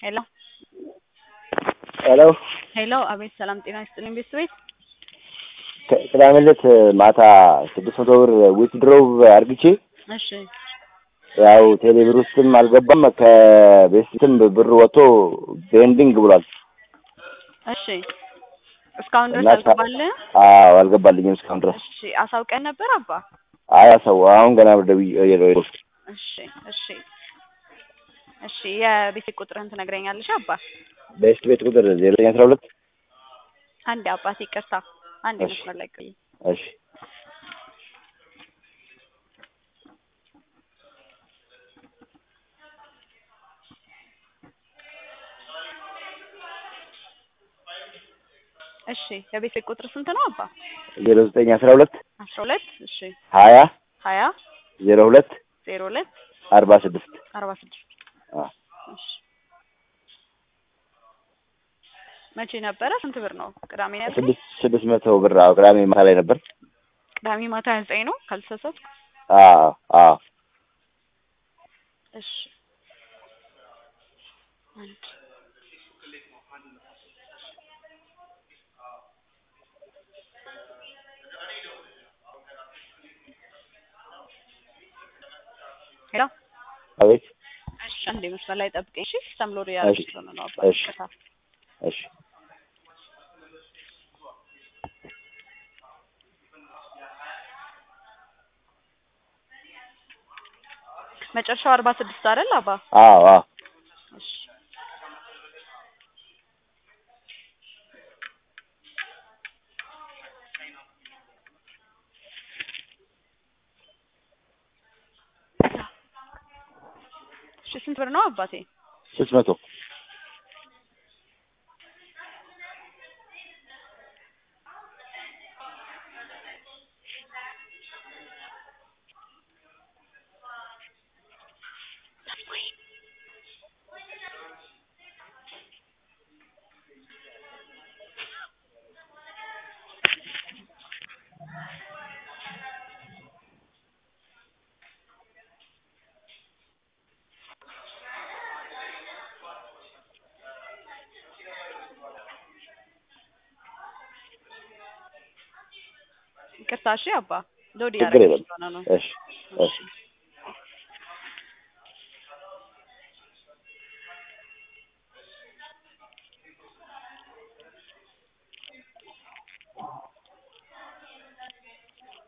ሄሎ ሄሎ ሄሎ፣ አቤት ሰላም ጤና ይስጥልኝ ቤተሰቤት። ቅዳሜ ዕለት ማታ ስድስት መቶ ብር ዊትድሮው አርግቼ እሺ ያው ቴሌ ብር ውስጥም አልገባም ከቤስትም ብር ወጥቶ ቤንዲንግ ብሏል። እሺ እስካሁን ድረስ እና ሳ- አልገባልህም? አዎ አልገባልኝም እስካሁን ድረስ። እሺ አሳውቀን ነበር አባ? አያ ሰው አሁን ገና ደውዬ እሺ እሺ እሺ የቤት ቁጥርህን ትነግረኛለሽ አባ? ቤስት ቤት ቁጥር ዜሮ ዘጠኝ አስራ ሁለት አንድ አባት ይቅርታ፣ አንድ እሺ። መስመር ላይ ቆይ። እሺ እሺ የቤት ቁጥር ስንት ነው አባ? ዜሮ ዘጠኝ አስራ ሁለት አስራ ሁለት እሺ ሀያ ሀያ ዜሮ ሁለት ዜሮ ሁለት አርባ ስድስት አርባ ስድስት አዎ። እሺ መቼ ነበረ? ስንት ብር ነው? ቅዳሜ ነው ያልከኝ? ስድስት ስድስት መቶ ብር አዎ ቅዳሜ ማታ ላይ ነበር። ቅዳሜ ማታ ሀያ ዘጠኝ ነው ካልተሳሳትኩ። አዎ አዎ እሺ አንድ ሄሎ አቤት እሺ አንዴ መስመር ላይ ጠብቀኝ። እሺ ሰምሎሪ ያለች እሺ፣ ስለሆነ ነው አባ እሺ። ይቅርታ። እሺ መጨረሻው አርባ ስድስት አይደል አባ? አዎ አዎ እሺ እሺ ስንት ብር ነው አባቴ? ስድስት መቶ ይቅርታ እሺ አባ ሎዲ ችግር ያደረገች የለም። ስለሆነ ነው። እሺ እሺ